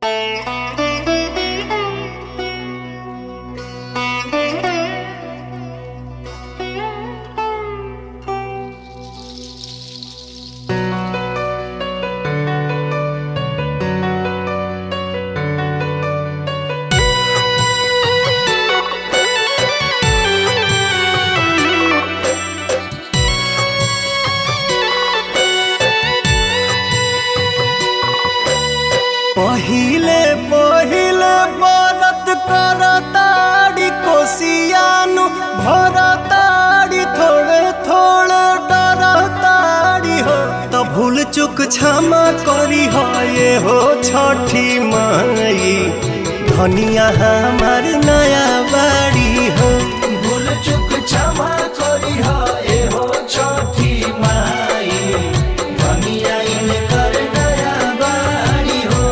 पहिले पहिले बरत करताड़ी कोसियानु भरताड़ी थोड़े थोड़े डरताड़ी हो त भूल चुक क्षमा करी हो ये हो छठी माई धनिया हमार नया बाड़ी हो भूल चुक क्षमा करी हा ए हो छठी माई धनिया इनकर नया बाड़ी हो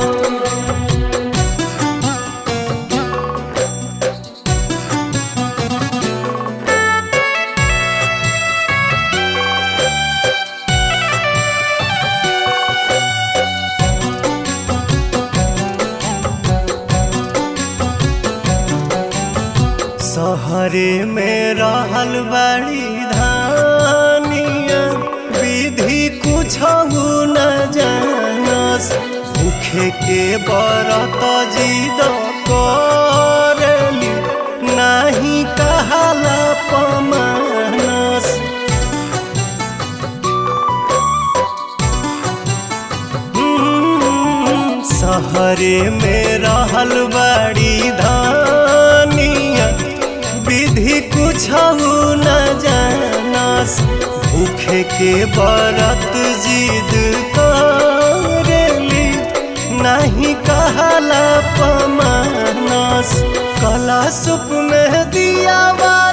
सहरे में रहल बड़ी धानिया विधि कुछ न जानस भूखे के बरत जिद करली नाही कहाला पमानस हम्म, सहरे में रहल बड़ी धानिया विधि कुछ न जानस भूखे के बरत जिद करेली नहीं कहला पमानस कला सुप में दिया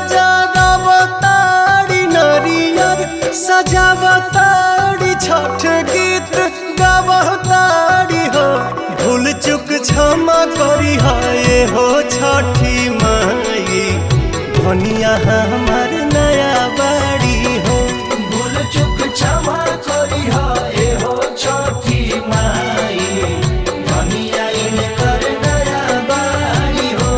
जगवताड़ी नरियर सजावताड़ी छठ गीत गावताड़ी हो भूल चुक क्षमा करी हो ये हो छठी माई धनिया हमार नया बाड़ी हो भूल चुक क्षमा करी हा ए हो छठी माई धनिया इनकर नया बाड़ी हो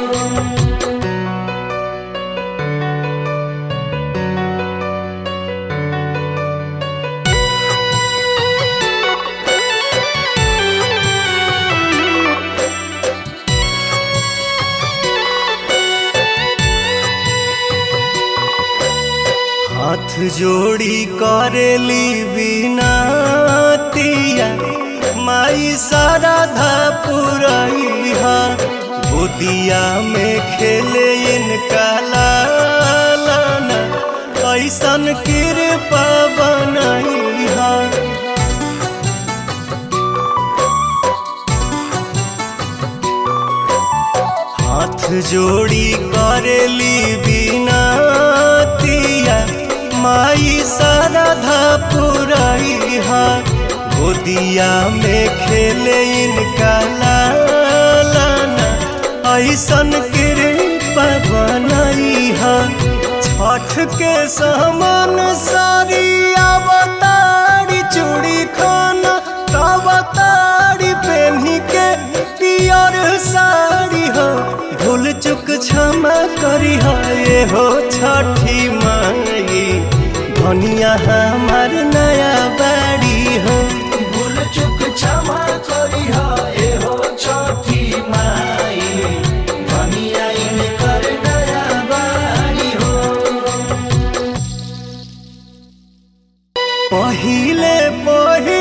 हाथ जोड़ी करेली बिनतिया माई साराधा पुरैहा गोदिया में खेले इनका लालना ऐसन कृपा बनैहा हाथ जोड़ी करेली बिनतिया माई साराधा पुरैहा गोदिया में खेले इनका लालना ऐसन कृपा बनैहा छठ के समान सारी अवतारी चूड़ी खाना अवतारी पेन्ही के पियर साड़ी हो भूल चुक क्षमा करी हो ये हो छठी माई धनिया हमार नया बाड़ी हो भूल चुक क्षमा करी हा ए हो छठी माई धनिया इनकर नया बाड़ी हो पहिले पहिले